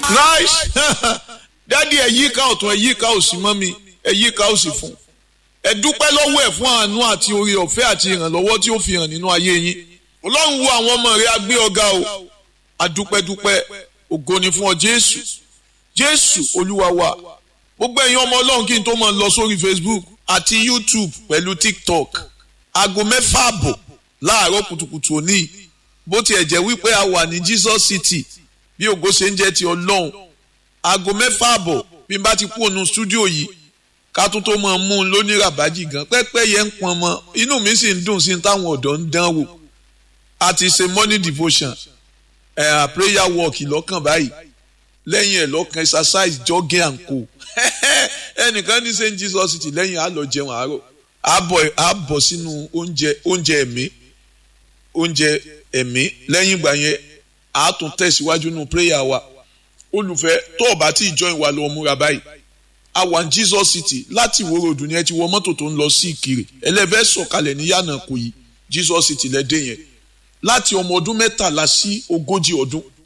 nice dádì ẹ yíká ọ̀tún ẹ yíká òsì mọ́ mi ẹ yíká òsì fún ẹ dúpẹ́ lọ́wọ́ ẹ̀ fún àánú àti oore ọ̀fẹ́ àti ìrànlọ́wọ́ tí ó fi hàn nínú ayé yín ọlọ́run wo àwọn ọmọ rẹ̀ agbé ọ̀gá o adúpẹ́dúpẹ́ ògo ni fún ọ jésù jésù olúwa wa gbogbo ẹ̀yin ọmọ ọlọ́run kí n tó máa lọ sórí facebook àti youtube pẹ̀lú tiktok aago mẹ́fà àbọ̀ láàárọ̀ kùtùkùtù òní bó tiẹ̀ jẹ́ wípé a wà ní jesus city bí ògo ṣe ń jẹ́ ti ọlọ́run aago mẹ́fà àbọ̀ bí n bá ti kú ònú stúdíò yìí ká tó tó máa mú un lóní ràbájì gan pẹ́pẹ́ yẹn ń pọn mọ́ inú mi sì ń dùn sí táwọn ọ̀dọ́ ń dán wò a ti ṣe morning devotion ẹ̀ uh, prayer walk lọ́kàn báyìí lẹ́yìn ẹ̀ lọ́kàn exercise jogging and co ẹnìkan ní st jesus city lẹ́yìn á lọ jẹun àárọ̀ á bọ̀ sínú oúnjẹ oúnjẹ ẹ̀mí oúnjẹ ẹ̀mí lẹ́yìn ìgbà yẹn á tún tẹ̀síwájú nínú prayer wa olùfẹ́ tó o bá tí ì join wa lọ múra báyìí a wà ní jesus city láti ìwó ròdù ni ẹ ti wọ mọ́tò tó ń lọ sí ìkirè ẹlẹ́fẹ́ sọ̀kalẹ̀ ní yànnà kò yí jesus city lẹ́dẹ̀ yẹn láti ọmọ ọdún mẹ́tàlá sí ogójì ọdún